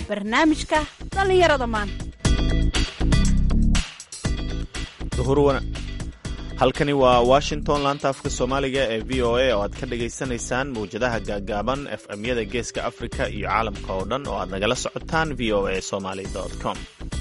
barnaamijka dhallinyarada maanta halkani waa washington laanta afka soomaaliga ee v o a oo aad ka dhagaysanaysaan mawjadaha gaagaaban f m-yada geeska afrika iyo caalamka oo dhan oo aad nagala socotaan v o a somaly com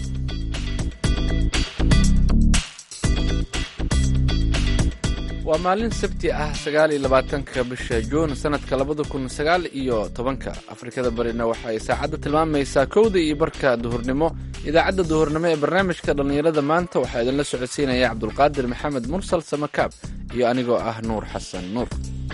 waa maalin sabti ah sagaal iyo labaatanka bisha juun sanadka labada kun sagaal iyo tobanka afrikada barina waxay saacadda tilmaamaysaa kowda iyo barka duhurnimo idaacadda duhurnimo ee barnaamijka dhallinyarada maanta waxaa idinla socodsiinaya cabdulqaadir maxamed mursal samakaab iyo anigoo ah nuur xasan nuur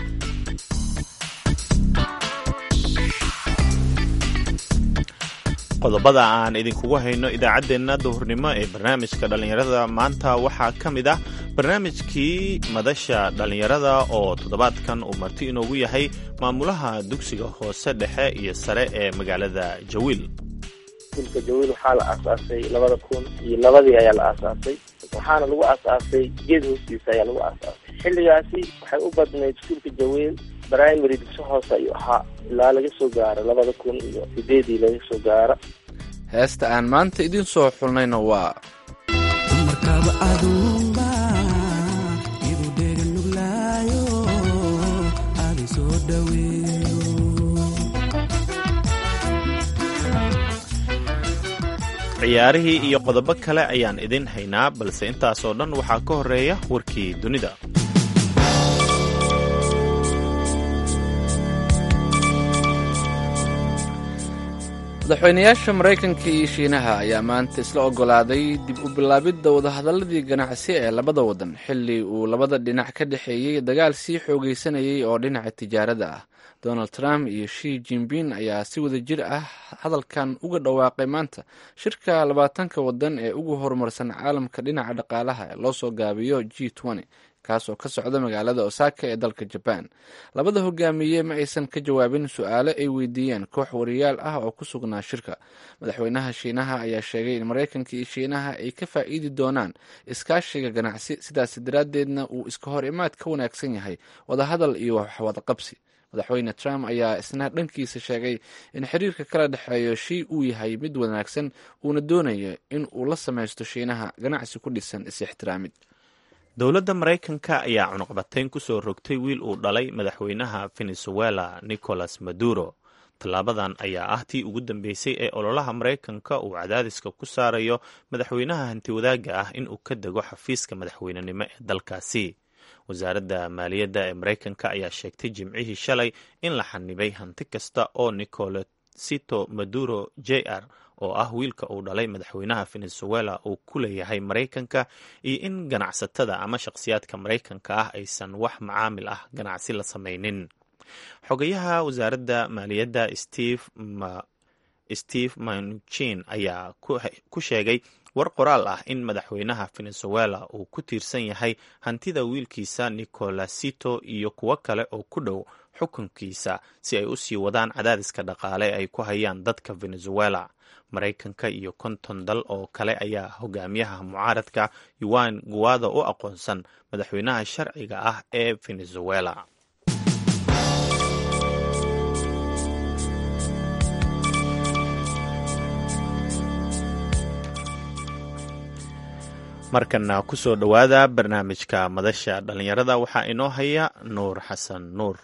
qodobada aan idinkugu hayno idaacaddeenna duhurnimo ee barnaamijka dhallinyarada maanta waxaa ka mid ah barnaamijkii madasha dhallinyarada oo toddobaadkan uu marti inoogu yahay maamulaha dugsiga hoose dhexe iyo sare ee magaalada jawiil iskuulka jawiil waxaa la aasaasay labada kun iyo labadii ayaa la aasaasay waxaana lagu aasaasay geed hoostiisa ayaa lagu aasaasay xilligaasi waxay u badnayd iskuulka jawiil primary dugsi hoose ayuu ahaa ilaa laga soo gaaro labada kun iyo sideedii laga soo gaaro heesta aan maanta idiin soo xulnayna waa ciyaarihii iyo qodobo kale ayaan idin haynaa balse intaasoo dhan waxaa ka horeeya warkii dunida madaxweynayaasha maraykanka iyo shiinaha ayaa maanta isla ogolaaday dib u bilaabidda wadahadaladii ganacsi ee labada wadan xilli uu labada dhinac ka dhexeeyey dagaal sii xoogaysanayay oo dhinaca tijaarada ah donald trump iyo shi jinbin ayaa si wada jir ah hadalkan uga dhawaaqay maanta shirka labaatanka wadan ee ugu horumarsan caalamka dhinaca dhaqaalaha ee loo soo gaabiyo g kaas oo ka socda magaalada osaka ee dalka jaban labada hogaamiye ma aysan ka jawaabin su-aalo ay weydiiyeen koox wariyaal ah oo ku sugnaa shirka madaxweynaha shiinaha ayaa sheegay in maraykanka iyo shiinaha ay ka faa'iidi doonaan iskaashiga ganacsi sidaas daraaddeedna uu iska hor imaad ka wanaagsan yahay wadahadal iyo waxwadaqabsi madaxweyne trump ayaa isna dhankiisa sheegay in xiriirka kala dhexeeyo shii uu yahay mid wanaagsan uuna doonayo in uu la samaysto shiinaha ganacsi ku dhisan is-ixtiraamid dowladda maraykanka ayaa cunuqbatayn ku soo rogtay wiil uu dhalay madaxweynaha venezuela nicolas maduro tallaabadan ayaa ah tii ugu dambeysay ee ololaha maraykanka uu cadaadiska ku saarayo madaxweynaha hantiwadaaga ah in uu ka dego xafiiska madaxweynenimo ee dalkaasi wasaaradda maaliyadda ee maraykanka ayaa sheegtay jimcihii shalay in la xanibay hanti kasta oo nicolesito maduro j r oo ah wiilka uu dhalay madaxweynaha venezuela uu ku leeyahay maraykanka iyo in ganacsatada ama shakhsiyaadka maraykanka ah aysan wax macaamil ah ganacsi la samaynin xogayaha wasaaradda maaliyadda steve manuchin ayaa ku sheegay war qoraal ah in madaxweynaha venezuela uu ku tiirsan yahay hantida wiilkiisa nicolasito iyo kuwo kale oo ku dhow xukunkiisa si ay u sii wadaan cadaadiska dhaqaale ay ku hayaan dadka venezuela maraykanka iyo konton dal oo kale ayaa hogaamiyaha mucaaradka yuan guwada u aqoonsan madaxweynaha sharciga ah ee venezuela markana ku soo dhowaada barnaamijka madasha dhallinyarada waxaa inoo haya nuur xasan nuur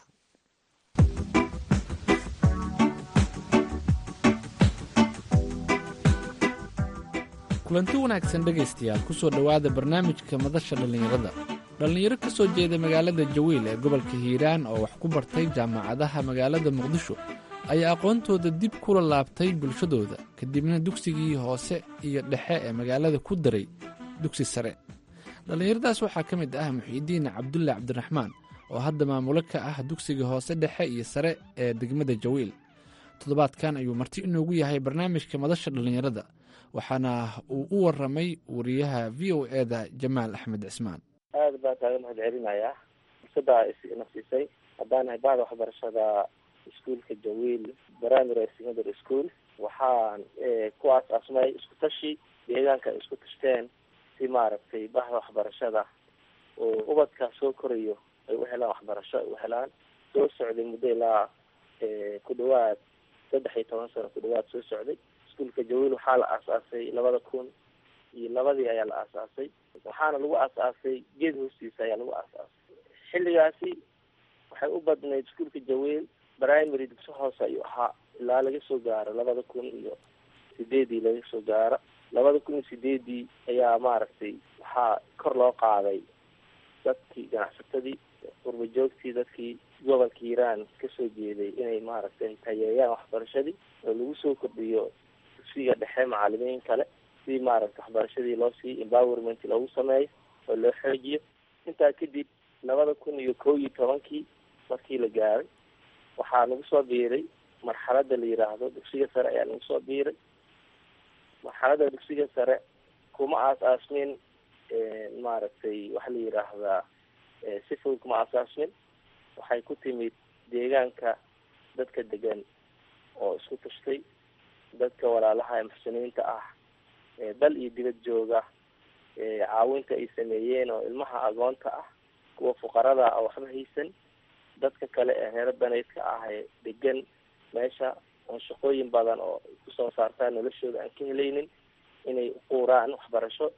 kulanti wanaagsan dhegaystayaal ku soo dhowaada barnaamijka madasha dhallinyarada dhallinyaro ka soo jeeda magaalada jawiil ee gobolka hiiraan oo wax ku bartay jaamacadaha magaalada muqdisho ayaa aqoontooda dib kula laabtay bulshadooda kadibna dugsigii hoose iyo dhexe ee magaalada ku daray dugsi sare dhallinyaradaas waxaa ka mid ah muxiidiin cabdulle cabdiraxmaan oo hadda maamulo ka ah dugsiga hoose dhexe iyo sare ee degmada jawiil toddobaadkan ayuu marti inoogu yahay barnaamijka madasha dhallinyarada waxaana uu u waramay wariyaha v o eda jamaal axmed cismaan aada baan kaaga mahad celinayaa fursaddaa ina siisay haddaan nahay bahda waxbarashada iskuolka jawiil primary secondary school waxaan ku aas-aasmay isku tashi deegaanka isku tashteen si maaragtay bahda waxbarashada oo ubadka soo korayo ay u helaan waxbarasho ay u helaan soo socday muddo ilaa ku dhawaad saddex iyo toban sano ku dhawaad soo socday iskuolka jawiil waxaa la aasaasay labada kun iyo labadii ayaa la aasaasay waxaana lagu aasaasay geed hoostiisa ayaa lagu aasaasay xilligaasi waxay u badnayd iskuolka jawiil primary dugso hoose ayuu ahaa ilaa laga soo gaaro labada kun iyo sideedii laga soo gaaro labada kun iyo sideedii ayaa maaragtay waxaa kor loo qaaday dadkii ganacsatadii qurba joogtii dadkii gobolka hiiraan kasoo jeeday inay maaragtay tayeeyaan waxbarashadii oo lagu soo kordhiyo dugsiga dhexe macalimiin kale si maaragtay waxbarashadii loo sii empowerment loogu sameeyo oo loo xoojiyo intaa kadib labada kun iyo kow iyo tobankii markii la gaaray waxaa nagu soo biiray marxalada la yiraahdo dugsiga sare ayaa nagu soo biiray marxalada dugsiga sare kuma aas-aasmin maaragtay waxa la yiraahdaa si fudud kuma aas-aasmin waxay ku timid deegaanka dadka degan oo isku tashtay dadka walaalaha ee muxsiniinta ah dal iyo dibad jooga caawinta ay sameeyeen oo ilmaha agoonta ah kuwa fuqarada ah oo waxba haysan dadka kale ee reero daneydka ah ee degan meesha oon shaqooyin badan oo kusoo saartaan noloshooda aan ka helaynin inay uquuraan waxbarasho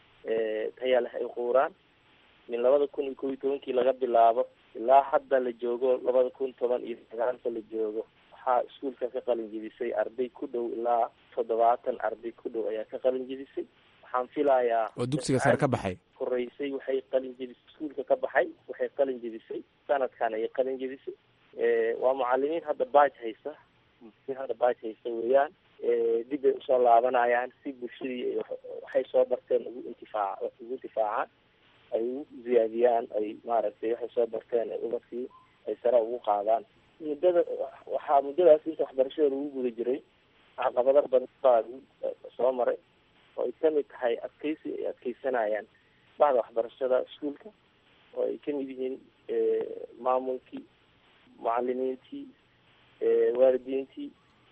taya leh ay uquuraan min labada kun iyo kow iyo tobankii laga bilaabo ilaa hadda la joogo labada kun toban iyo sagaalka la joogo waxaa iskuolka ka qalin jebisay arday ku dhow ilaa toddobaatan arday ku dhow ayaa ka qalin jebisay waxaan filayaa oo dugsiga sare ka baxay horeysay waxay qalin jebisay iskuolka ka baxay waxay qalin jebisay sanadkan ayay qalin jebisay waa mucalimiin hadda baaj haysta mucalimiin hadda baaj haysta weeyaan dib bay usoo laabanayaan si bulshadii waxay soo barteen ugu intifaac ugu intifaacaan ay ugu ziyaadiyaan ay maaragtay waxay soo barteen ay ubadkii ay sare ugu qaadaan muddada waxaa muddadaas inta waxbarashada lagu guda jiray caqabado badan baa soo maray oo ay kamid tahay adkeysi ay adkeysanayaan bahda waxbarashada iskuolka oo ay kamid yihiin maamulkii mucalimiintii waalidiintii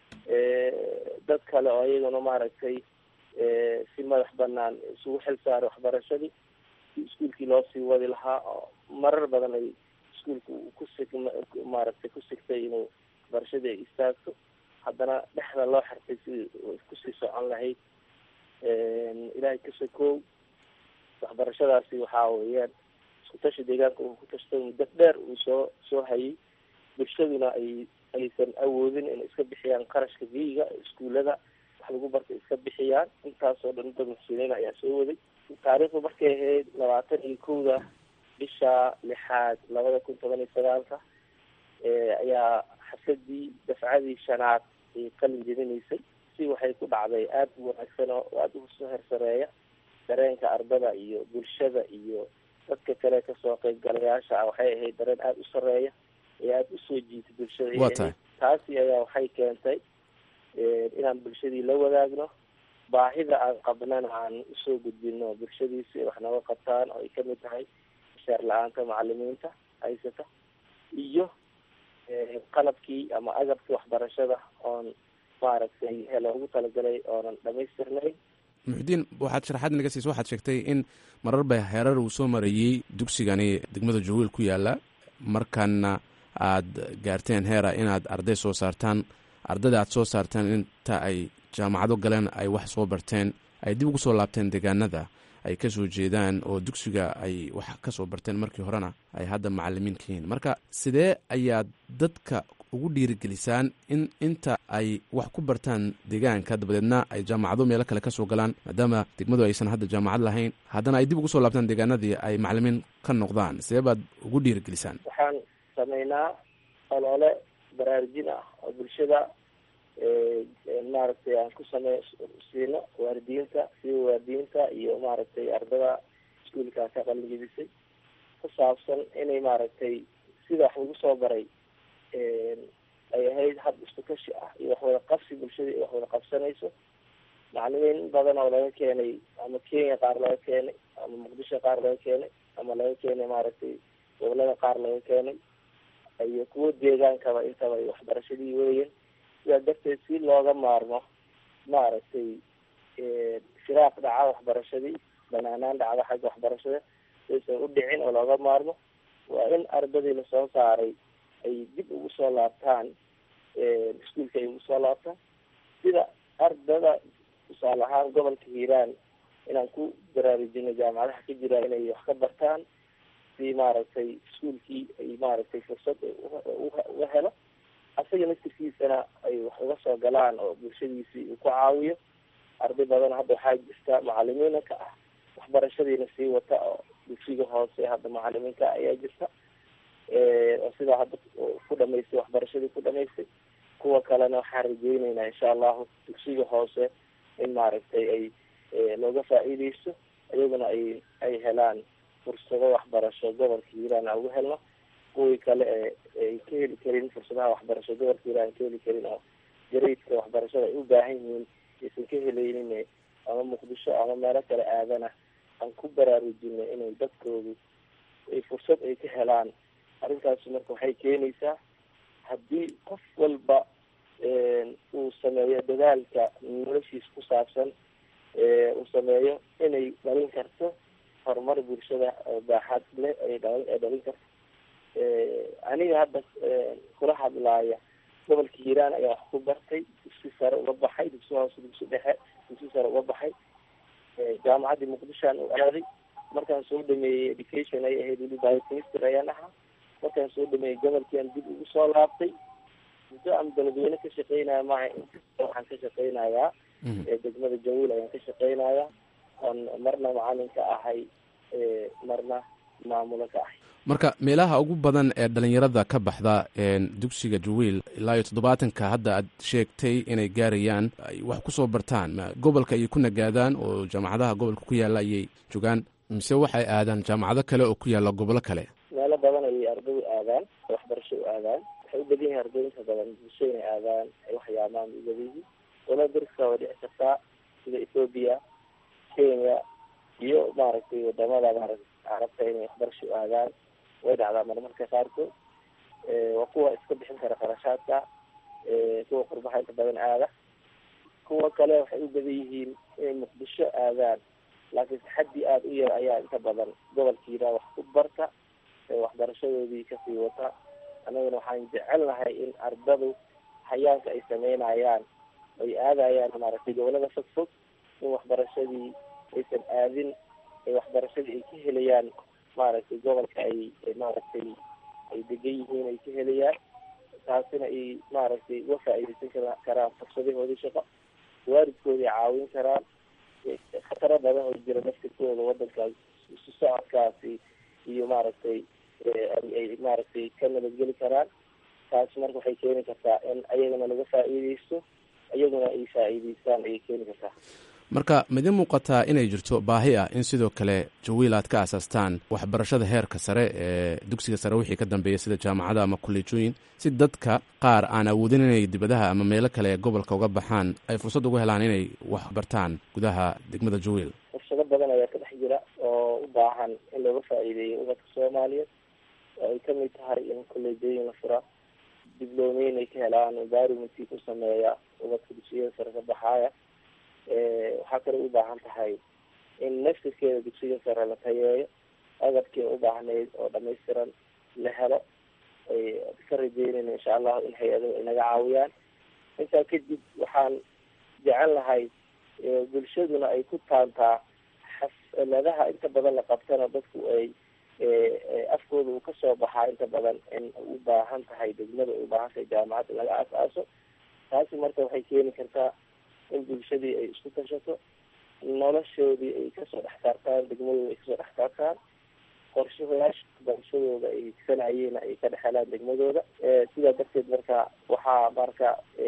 dad kale oo iyaguna maaragtay si madax banaan isugu xil saaray waxbarashadii si iskuolkii loo sii wadi lahaa oo marar badan ay iskuolka ku sig maaragtay ku sigtay inuu waxbarashadii ay istaagto haddana dhexda loo xirtay sidii kusii socon lahayd ilaahay kasoo koow waxbarashadaasi waxaa weeyaan isku tashi deegaanka uu ku tashtay muddo dheer uu soo soo hayay bulshaduna ay aysan awoodin inay iska bixiyaan qarashka biyiga iskuullada wax lagu bartay iska bixiyaan intaasoo dhan dad muxsiniin ayaa soo waday taariikhdu markay ahayd labaatan iyo kowda bisha lixaad labada kun toban iyo sagaalka ayaa xasadii dafcadii shanaad ay qalin jebinaysay si waxay ku dhacday aada u wanaagsan oo aada usoo hersareeya dareenka ardada iyo bulshada iyo dadka kale kasoo qeybgalayaasha ah waxay ahayd dareen aada u sareeya ee aada usoo jiitay bulshada Waa tahay. taasi ayaa waxay keentay inaan bulshadii la wadaagno baahida aan qabnana aan usoo gudbino bulshadii si ay wax nooga qabtaan oo ay kamid tahay mishaar la-aanta macalimiinta haysata iyo qalabkii ama agabkii waxbarashada oon maaragtay he loogu talagalay oonan dhamaystirnayn muxudiin waxaad sharaxaad naga siisa waxaad sheegtay in marar ba heerar uu soo marayey dugsigani degmada jawiil ku yaala markaana aad gaarteen heera inaad arday soo saartaan ardayda aad soo saartaan inta ay jaamacado galeen ay wax soo barteen ay dib ugu soo laabteen deegaanada ay ka soo jeedaan oo dugsiga ay wax ka soo barteen markii horena ay hadda macalimiin ka yihiin marka sidee ayaad dadka ugu dhiirigelisaan in inta ay wax ku bartaan deegaanka dabadeedna ay jaamacado meelo kale kasoo galaan maadaama degmadu aysan hadda jaamacad lahayn haddana ay dib ugu soo laabtaan deegaanadii ay macalimiin ka noqdaan sidee baad ugu dhiirigelisaan waxaan sameynaa olole baraarujin ah oo bulshada maaragtay aan ku samey siino waalidiinta sida waalidiinta iyo maaragtay ardada iskuolkaa ka qalinjebisay ku saabsan inay maaragtay sida wax lagu soo baray ay ahayd hab isku tashi ah iyo wax wada qabsi bulshada iyo wax wada qabsanayso macalimiin badan oo laga keenay ama kenya qaar laga keenay ama muqdisho qaar laga keenay ama laga keenay maaragtay gobolada qaar laga keenay iyo kuwo deegaankaba intaba ay waxbarashadii weeyeen sidaa darteed si looga maarmo maaragtay firaaq dhaca waxbarashadii banaanaan dhacda xagga waxbarashada saysan u dhicin oo looga maarmo waa in ardadii lasoo saaray ay dib ugu soo laabtaan iskuolka ay ugu soo laabtaan sida ardada tusaale ahaan gobolka hiiraan inaan ku baraarujino jaamacadaha ka jira inay wax ka bartaan si maaragtay iskuolkii ay maaragtay fursad uga helo asaga naftirkiisana ay wax uga soo galaan oo bulshadiisii uu ku caawiyo arday badan hadda waxaa jirta macalimiina ka ah waxbarashadiina sii wata oo dugsiga hoose hadda macalimiinka ayaa jirta oo sidaa hadda ku dhamaystay waxbarashadii ku dhamaystay kuwa kalena waxaan rajeyneynaa insha allahu dugsiga hoose in maaragtay ay looga faa-iideysto iyaguna ay ay helaan fursado waxbarasho gobolka hiiraan aan uga helno kuwii kale ee ay ka heli karin fursadaha waxbarasho gobolka hiiraan ka heli karin oo gareydka waxbarashada ay u baahan yihiin aysan ka helaynin ama muqdisho ama meelo kale aadana aan ku baraarujino inay dadkoodu ay fursad ay ka helaan arrintaasi marka waxay keenaysaa haddii qof walba uu sameeyo dadaalka noloshiisa ku saabsan uu sameeyo inay dhalin karto horumar bulshada baaxad leh ay dhalin ay dhalin karto aniga hadda kula hadlaaya gobolka hiiraan ayaa wax ku bartay dugsi sare uga baxay dugsi hoose dugsi dhexe dugsi sare uga baxay jaamacaddii muqdishoan u aaday markaan soo dhameeyey education ay ahayd weli biochemistry ayaan ahaa markaan soo dhameeyey gobolkiiaan dib ugu soo laabtay muddo aan beledweyne ka shaqeynaya maaha waxaan ka shaqeynayaa degmada jawiil ayaan ka shaqeynayaa oon marna macalin ka ahay marna maamulo ka ahay marka meelaha ugu badan ee dhalinyarada ka baxda dugsiga jawiil ilaa iyo toddobaatanka hadda aad sheegtay inay gaarayaan ay wax kusoo bartaan gobolka ayay ku nagaadaan oo jaamacadaha gobolka ku yaalla ayay jogaan mise waxay aadaan jaamacado kale oo ku yaalla gobollo kale meelo badan ayay ardaydu aadaan waxbarasho u aadaan waxay u badan yihin ardayinka badan bulsho inay aadaan ay waxyaamaan u badan yihin wala dariska waa dhici kartaa sida ethoobiya kenya iyo maaragtay wadamada maaragtay carabta inay waxbarasho u aadaan way dhacdaa marmarka qaarkood waa kuwa iska bixin kara kharashaadka kuwa qurbaha inta badan aada kuwa kale waxay u badan yihiin inay muqdisho aadaan laakiin taxaddi aada u yar ayaa inta badan gobolkiina wax ku barta waxbarashadoodii kasii wata annaguna waxaan jecelnahay in ardadu hayaanka ay sameynayaan ay aadayaan maaragtay gobolada fog fog in waxbarashadii aysan aadin waxbarashadii ay ka helayaan maaragtay gobolka ay maaragtay ay degan yihiin ay ka helayaan taasina ay maaragtay uga faa-iideysan karaan fursadahoodii shaqo waalidkooda ay caawin karaan khataro badan oo jira naftirkooda wadankaas isu socodkaasi iyo maaragtay ay maaragtay ka nabadgeli karaan taas marka waxay keeni kartaa in ayagana laga faa-iideysto iyaguna ay faa-iideystaan ayay keeni kartaa marka midi muuqataa inay jirto baahi ah in sidoo kale jawiil aad ka asaastaan waxbarashada heerka sare ee dugsiga sare wixii ka dambeeya sida jaamacada ama kolleejooyin si dadka qaar aan awoodin inay dibadaha ama meelo kale ee gobolka uga baxaan ay fursad uga helaan inay wax bartaan gudaha degmada jawiil fursado badan ayaa ka dhex jira oo u baahan in looga faa-iideeyo ubadka soomaaliyeed oo ay kamid tahay in kolleejooyin la fura diblomeyn ay ka helaan environmentkii ku sameeya ubadka dugsiyada sare ka baxaaya waxaa kale u baahan tahay in naftirkeeda dugsiga sare la tayeeyo agabkii u baahnayd oo dhamaystiran la helo ay ka rajeynayna insha allahu in hay-adahu ay naga caawiyaan intaa kadib waxaan jecel lahay bulshaduna ay ku taantaa xafladaha inta badan la qabtana dadku ay afkooda uu kasoo baxaa inta badan in u baahan tahay degmada u baahan tahay jaamacad in laga aas-aaso taasi marka waxay keeni kartaa in bulshadii ay isku tashato noloshoodii ay kasoo dhex saartaan degmadooda ay kasoo dhex saartaan qorshayaasha barashadooda ay sanayeen ay ka dhex helaan degmadooda sidaa darteed marka waxaa marka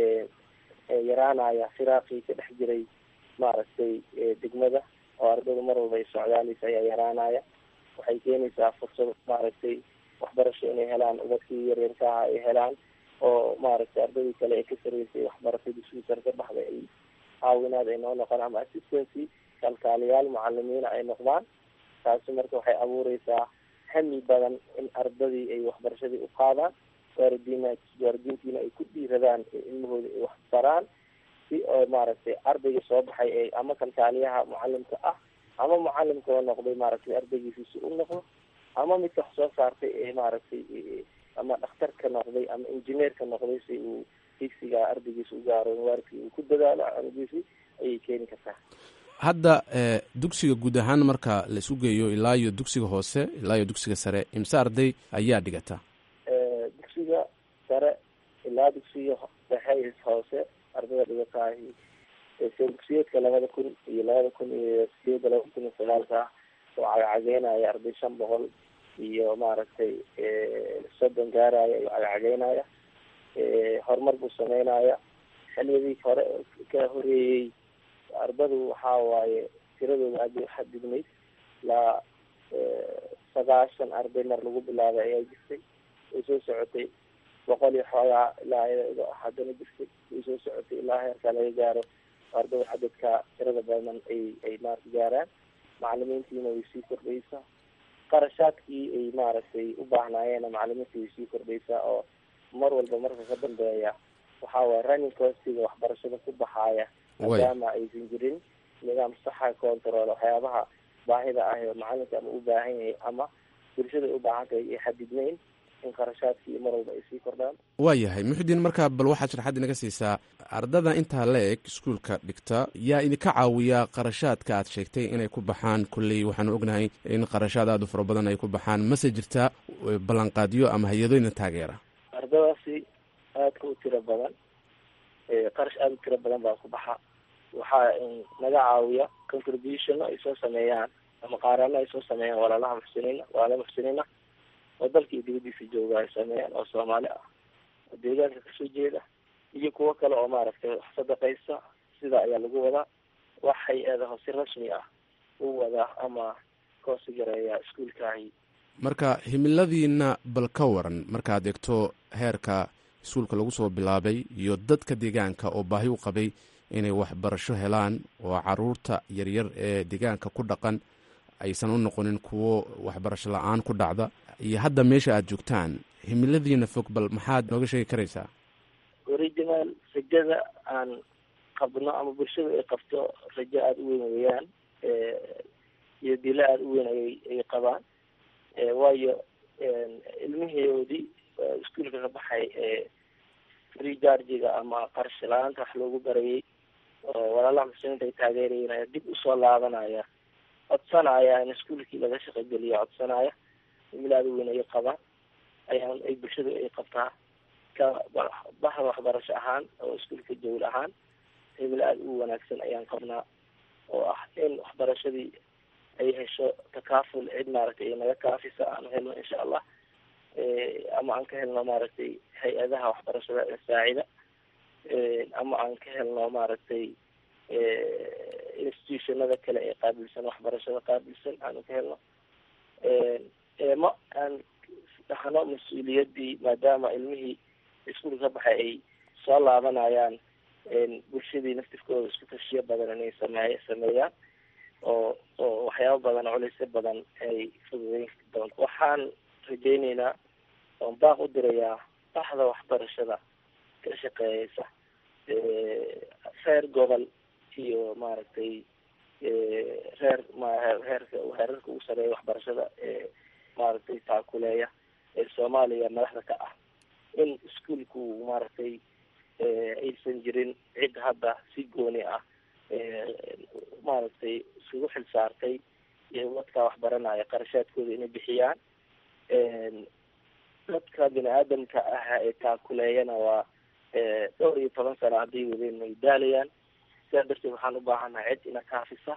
yaraanaya firaaqii ka dhex jiray maaragtay degmada oo ardayda mar walba ay socdaaleysa ayaa yaraanaya waxay keenaysaa fursad maaragtay waxbarasho inay helaan ubadkii yaryarkaha ay helaan oo maaragtay ardaydii kale ee ka sareysay waxbaratay dugsigii sare ka baxday ay caawinaad ay noo noqon ama assistancy kalkaaliyaal macalimiina ay noqdaan taasi marka waxay abuureysaa hami badan in ardadii ay waxbarashadii u qaadaan waalidiina waalidiintiina ay ku dhiiradaan ilmahooda ay wax baraan si oo maaragtay ardayga soo baxay ee ama kalkaaliyaha mucalimka ah ama mucalimka oo noqday maaragtay ardaygiisiisi u noqdo ama midka wax soo saartay ee maaragtay ama dhakhtarka noqday ama injineerka noqday si uu higsiga ardaygiisa u gaaro waaridkii uu ku dadaalo ardaygiisi ayay keeni kartaa hadda dugsiga guud ahaan marka la isu geeyo ilaa iyo dugsiga hoose ilaa iyo dugsiga sare imse arday ayaa dhigata dugsiga sare ilaa dugsiga dhexe hoose ardayda dhigataahi dugsiyeedka labada kun iyo labada kun iyo sideeda labada kun iyo sagaalka oo cagacageenaya arday shan boqol iyo maaragtay soddon gaaraya iyo cagacageenaya horumar buu sameynaya xiliyadii hore ka horeeyey ardadu waxaa waaye tiradooda aad bay uxadidnayd ilaa sagaashan arday mar lagu bilaabay ayaa jirtay way soo socotay boqol iyo xoogaa ilaa haddana jirtay way soo socotay ilaa heerkaa laga gaaro ardada cadadka tirada badan ay ay maarata gaaraan macalimiintiina way sii kordhaysaa qarashaadkii ay maaragtay u baahnaayeenna macalimiinta way sii kordhaysaa oo mar walba marka ka dambeeya waxaa waye running costiga waxbarashada ku baxaaya maadaama aysan jirin nidaam saxa control waxyaabaha baahida ah oo macalinka ama u baahan yahay ama bulshada ay u baahan tahay ay xadidnayn in qarashaadkii mar walba ay sii kordhaan waa yahay muxudiin markaa bal waxaad sharaxaad inaga siisaa ardada intaa la eg iskuolka dhigta yaa idinka caawiya qarashaadka aad sheegtay inay ku baxaan kolley waxaanu ognahay in qarashaad aada u fara badan ay ku baxaan mase jirtaa ballanqaadyo ama hay-adooyna taageera ardadaasi aadka u tiro badan qarash aada u tiro badan baa ku baxa waxaa naga caawiya contribution ay soo sameeyaan ama qaarano ay soo sameeyaan walaalaha muxsiniina walaala muxsiniina oo dalka iyo dibadiisa jooga ay sameeyaan oo soomaali ah oo deegaanka kasoo jeeda iyo kuwo kale oo maaragtay wax sadaqaysa sida ayaa lagu wadaa wax hay-adaho si rasmi ah u wadaa ama koosi gareeya iskuolkaahi marka himiladiina bal ka waran markaad eegto heerka iskuolka lagu soo bilaabay iyo dadka deegaanka oo baahi u qabay inay waxbarasho helaan oo caruurta yaryar ee deegaanka ku dhaqan aysan u noqonin kuwo waxbarasho la-aan ku dhacda iyo hadda meesha aada joogtaan himiladiina fog bal maxaad nooga sheegi karaysaa original rajada aan qabno ama bulshada ay qabto rajo aada u weyn weeyaan iyo dilo aada u weyn ayay ay qabaan waayo ilmihoodii iskuolka ka baxay free chargiga ama qarash la-aanta wax loogu barayay oo walaalaha muslimiinta ay taageerayeen ayaa dib usoo laabanaya codsanaya in iskuolkii laga shaqogeliyo codsanaya himilaada weyn ayay qabaan ayaan ay bulshadu ay qabtaa ka bahda waxbarasho ahaan oo iskuolka jawl ahaan himil aada u wanaagsan ayaan qabnaa oo ah in waxbarashadii ay hesho takaaful cid maaragtay ay naga kaafisa aan helno insha allah ama aan ka helno maaragtay hay-adaha waxbarashada ee saacida ama aan ka helno maaragtay institutionada kale ee qaabilsan waxbarashada qaabilsan aanu ka helno ma aan dhahno mas-uuliyadii maadaama ilmihii iskuolka ka baxay ay soo laabanayaan bulshadii naftifkooda isku tashiyo badan inay sameey sameeyaan oo oo waxyaaba badan culeysyo badan ay fududeyn doonto waxaan rajeyneynaa oon baaq u dirayaa baxda waxbarashada ka shaqeeyeysa reer gobol iyo maaragtay reer mheerka heerarka ugu sareeya waxbarashada ee maaragtay taakuleeya ee soomaaliya madaxda ka ah in iskuolku maaragtay aysan jirin cid hadda si gooni ah maaragtay isugu xil saartay iyo dadka waxbaranaya qarashaadkooda inay bixiyaan dadka bini aadamka ah ee taakuleeyana waa dhowr iyo toban sano hadday wadeen way daalayaan sidaa darteed waxaan u baahanahay cid ina kaafisa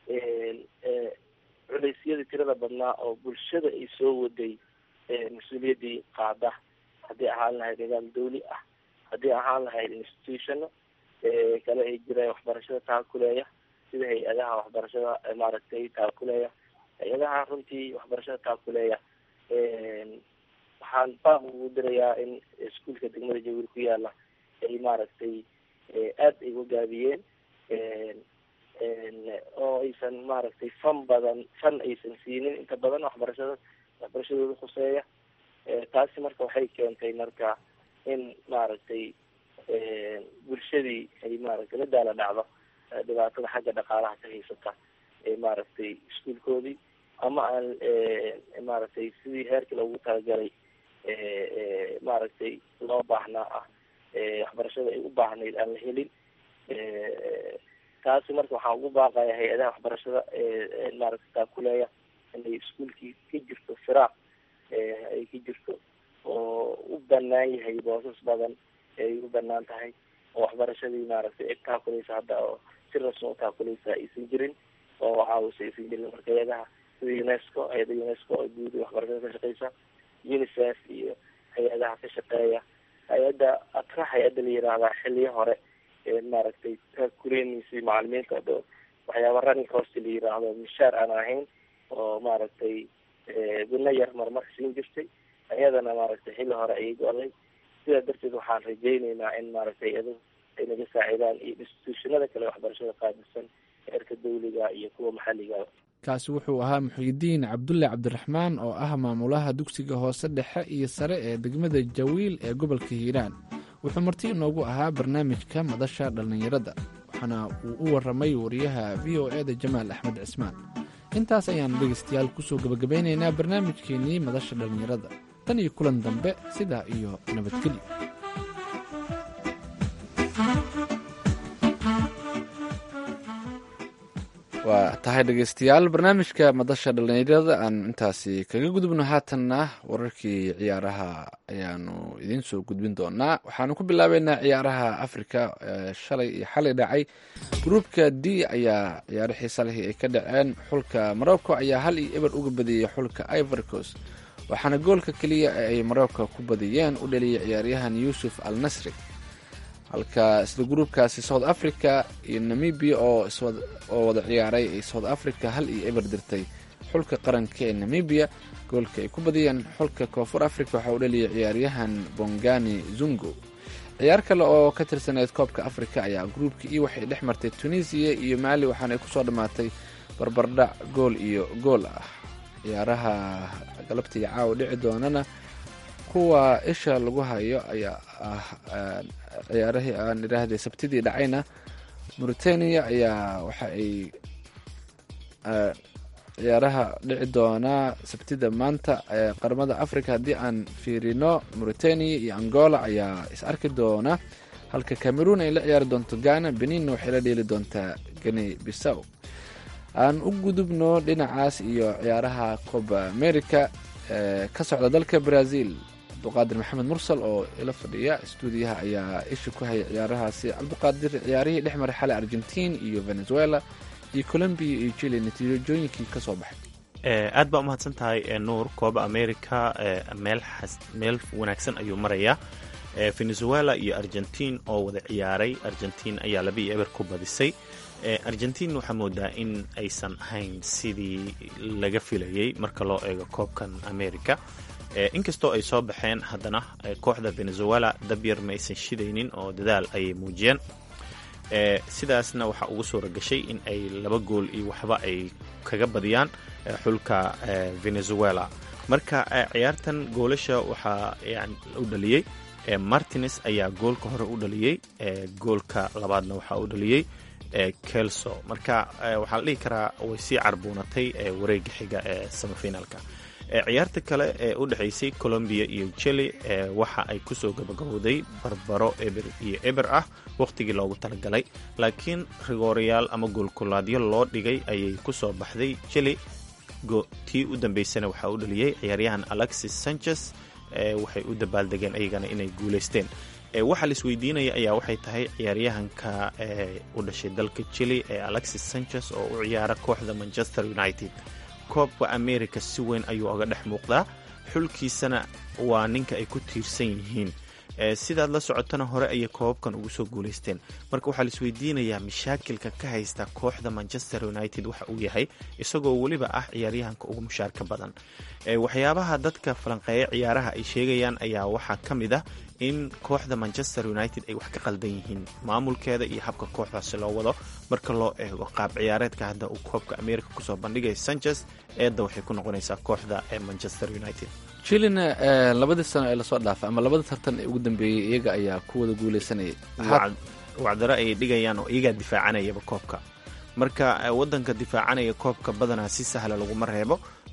culeysyadii tirada badnaa oo bulshada ay soo waday mas-uuliyaddii qaada haddii ahaan lahayd nidaam dawli ah haddii ahaan lahayd institutiono kale ay jiraan waxbarashada taakuleeya sida hay-adaha waxbarashada maaragtay taakuleeya hay-adaha runtii waxbarashada taakuleeya waxaan baaq ugu dirayaa in iskuolka degmada jawiil ku yaala ay maaragtay aada ay ugaabiyeen oo aysan maaragtay fan badan fan aysan siinin inta badan waxbarashada waxbarashadooda khuseeya taasi marka waxay keentay marka in maaragtay bulshadii ay maaragtay la daala dhacdo dhibaatada xagga dhaqaalaha ka haysata ee maaragtay iskuolkoodii ama aan maaragtay sidii heerkii loogu talagalay maaragtay loo baahnaa ah waxbarashada ay u baahnayd aan la helin taasi marka waxaan ugu baaqaya hay-adaha waxbarashada maaragta taakuleeya inay iskuolkii ka jirto firaaq ay ka jirto oo u banaan yahay boosas badan ay u banaan tahay oo waxbarashadii maaragtay cid taakuleysa hadda oo si rasmi u taakuleysa aysan jirin oo caawisa aysan jirin marka hay-adaha sida unesco hay-ada unesco oo guud waxbarashada ka shaqeysa unicef iyo hay-adaha ka shaqeeya hay-adda atra hay-adda la yiraahdaa xiliyo hore maaragtay taakuleynaysa macalimiinta o dho waxyaaba running cost la yiraahdo mishaar aan ahayn oo maaragtay gudno yar marmarka siin jirtay iyadana maaragtay xilli hore ayay go-day sidaa darteed waxaan rajeyneynaa in maaragtay iyado ay naga saacidaan iyo institutionada kale waxbarashada qaadisan heerka dawliga iyo kuwa maxalliga kaasi wuxuu ahaa muxiidiin cabdulle cabdiraxmaan oo ah maamulaha dugsiga hoose dhexe iyo sare ee degmada jawiil ee gobolka hiiraan wuxuu marti inoogu ahaa barnaamijka madasha dhallinyarada waxaana uu u waramay wariyaha v o e da jamaal axmed cismaan intaas ayaan dhegaystayaal kusoo gebagabeynaynaa barnaamijkeenii madasha dhallinyarada tan iyo kulan dambe sidaa iyo nabadgelyo waa tahay dhegaystayaal barnaamijka madasha dhallinyarada aan intaasi kaga gudubno haatanna wararkii ciyaaraha ayaanu idiin soo gudbin doonaa waxaanu ku bilaabeynaa ciyaaraha africa shalay iyo xalay dhacay gruupka d ayaa ciyaaro xiisa leh ay ka dhaceen xulka morocco ayaa hal iyo eber uga badiyey xulka ivorcos waxaana goolka keliya ee ay morocco ku badiyeen u dhaliyay ciyaaryahan yuusuf al nasri halka isla gruubkaasi south africa iyo namibia oo oo wada ciyaaray ay south africa hal iyo eber dirtay xulka qaranka ee namibia goolka ay ku badiyeen xulka koonfur africa waxaa u dhaliyay ciyaaryahan bongani zungo ciyaar kale oo ka tirsaneyd koobka africa ayaa gruubka iyo waxay dhex martay tunisiya iyo maali waxaana ay kusoo dhammaatay barbardhac gool iyo gool ah ciyaaraha galabtii caawa dhici doonana kuwa isha lagu hayo ayaa ah ciyaarahii aan idhaahday sabtidii dhacayna mauritania ayaa waxa ay ciyaaraha dhici doonaa sabtida maanta ee qaramada africa haddii aan fiirino mauritania iyo angola ayaa is arki doona halka cameroon ay la ciyaari doonto ghana beninna waxay la dheeli doontaa gani bisaw aan u gudubno dhinacaas iyo ciyaaraha coba america ee ka socda dalka brazil cabduqaadir maxamed mursal oo ila fadhiya stuudiyaha ayaa isha ku haya ciyaarahaasi cabduqaadir ciyaarihii dhex maray xalay argentiin iyo venezuela iyo colombia iyo chile natiijooyinkii ka soo baxay aad baa umahadsan tahay nuur kooba america meel meel wanaagsan ayuu marayaa venezuela iyo argentiin oo wada ciyaaray argentiin ayaa laba iyo eber ku badisay argentiin waxaa moodaa in aysan ahayn sidii laga filayay marka loo eego koobkan america inkastoo ay soo baxeen haddana kooxda venezuela dabyar ma aysan shidaynin oo dadaal ayay muujiyeen sidaasna waxaa ugu suura gashay in ay laba gool iyo waxba ay kaga badiyaan xulka venezuela marka ciyaartan goolasha waxaa u dhaliyey martines ayaa goolka hore u dhaliyey goolka labaadna waxaa u dhaliyey kelso marka waxaa la dhihi karaa way sii carbuunatay wareega xiga ee semifinalka ciyaarta kale ee u dhexaysay colombia iyo chile waxa ay kusoo gabagabowday barbaro eber iyo eber ah wakhtigii loogu talagalay laakiin rigoorayaal ama goolkulaadyo loo dhigay ayay kusoo baxday chile tii u dambeysana waxaa u dhaliyey ciyaaryahan alexis sanchez waxay u dabaaldegeen ayagana inay guulaysteen waxaa la isweydiinaya ayaa waxay tahay ciyaaryahanka u dhashay dalka chile ee alexis sanchez oo u ciyaara kooxda manchester united koobka america si weyn ayuu oga dhex muuqdaa xulkiisana waa ninka ay ku tiirsan yihiin sidaad la socotana hore ayay koobabkan ugu soo guulaysteen marka waxaa la isweydiinayaa mashaakilka ka haysta kooxda manchester united waxa uu yahay isagoo weliba ah ciyaaryahanka ugu mushaarka badan waxyaabaha dadka falanqeeya ciyaaraha ay sheegayaan ayaa waxaa ka mid ah in kooxda manchester united ay wax ka qaldan yihiin maamulkeeda iyo habka kooxdaasi loo wado marka loo eego qaab ciyaareedka hadda uu koobka america kusoo bandhigaya sanchez eedda waxay ku noqonaysaa kooxda ee manchester united chilina labadii sano ee lasoo dhaafay ama labada tartan ee ugu dambeeyey iyaga ayaa ku wada guuleysanayay wacdaro ayay dhigayaan oo iyagaa difaacanayaba koobka marka wadanka difaacanaya koobka badanaa si sahla laguma reebo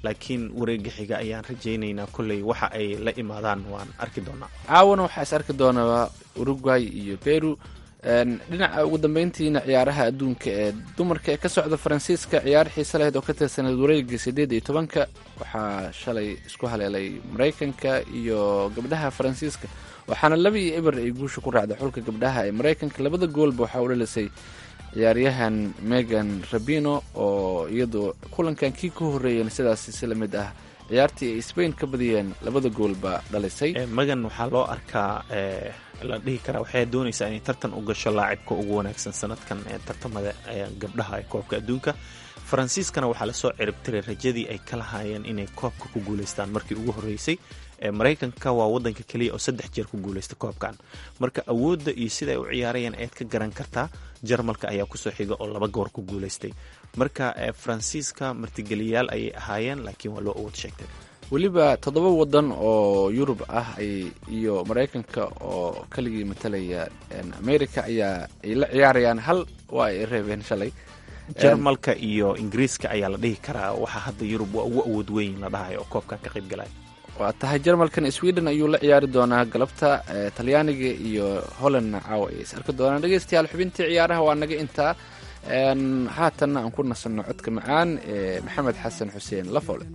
laakiin wareega xiga ayaan rajaynaynaa kolley waxa ay la imaadaan waan arki doonaa caawana waxaa is arki doonaa uruguay iyo peru dhinaca ugu dambeyntiina ciyaaraha adduunka ee dumarka ee ka socda faransiiska ciyaar xiise lahayd oo ka tirsaneed wareega sideed iyo tobanka waxaa shalay isku haleelay maraykanka iyo gabdhaha faransiiska waxaana laba iyo eber ay guusha ku raacday xulka gabdhaha ee maraykanka labada goolba waxaa u dhalisay ciyaaryahan megan rabino oo iyadu kulankan kii ka horreeyeen sidaas si la mid ah ciyaartii ay spain ka badiyeen labada goolba dhalisay magan waxaa loo arkaa la dhihi karaa waxay doonaysaa inay tartan u gasho laacibka ugu wanaagsan sanadkan ee tartamada gabdhaha ee koobka adduunka faransiiskana waxaa lasoo ciribtiray rajadii ay ka lahaayeen inay koobka ku guuleystaan markii ugu horreysay maraykanka waa wadanka keliya oo saddex jeer ku guuleysta koobkan marka awoodda iyo sida ay u ciyaarayaan ayaad ka garan kartaa jarmalka ayaa kusoo xiga oo laba goor ku guuleystay marka faransiiska martigeliyaal ayay ahaayeen laakiin waa loo awood sheegtay weliba toddoba wadan oo yurub ah iyo maraykanka oo keligii matalaya america ayaa ay la ciyaarayaan hal waa ay reebeen shalay jarmalka iyo ingiriiska ayaa la dhihi karaa waxaa hadda yurub waa ugu awood weyn la dhahayo oo koobkan ka qayb galaya waa tahay jarmalkan sweden ayuu la ciyaari doonaa galabta talyaaniga iyo hollandna caawa ay is arki doonaan dhegeystayaal xubintii ciyaaraha waa naga intaa haatanna aan ku nasanno codka macaan ee maxamed xasan xuseen lafoole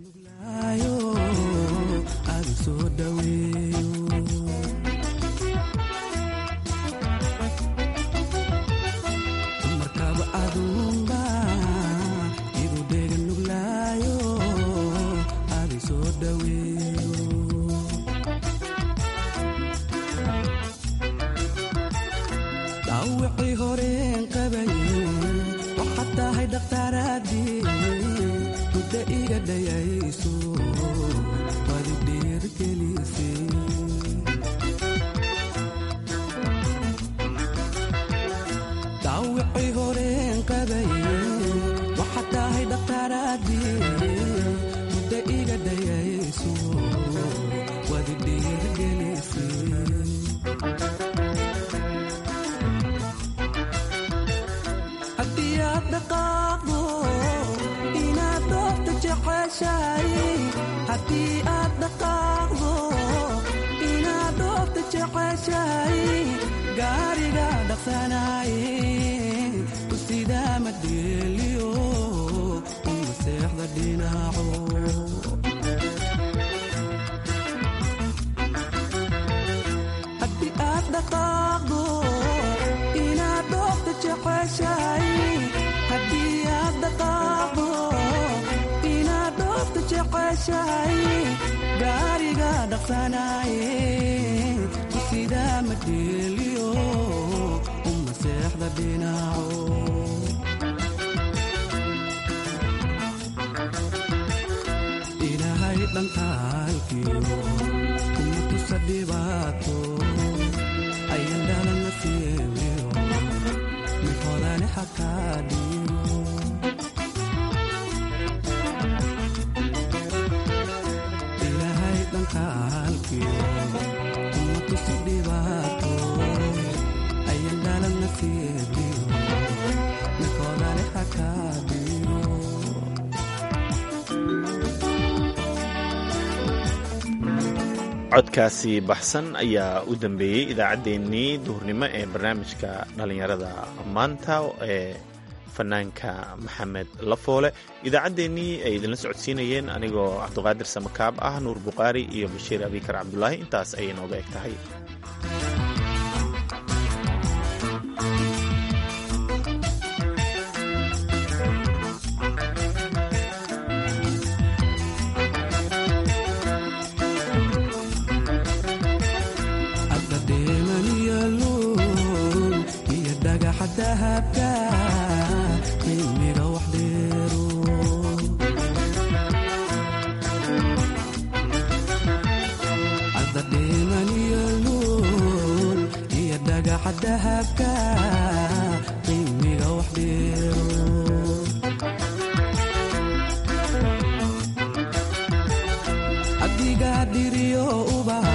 codkaasi baxsan ayaa u dambeeyey idaacaddeenii duhurnimo ee barnaamijka dhallinyarada maanta ee fanaanka maxamed lafoole idaacaddeenii ay idinla socodsiinayeen anigoo cabduqaadir samakaab ah nuur buqaari iyo bashiir abikar cabdulaahi intaas ayay nooga eg tahay adiga dhiriyo uba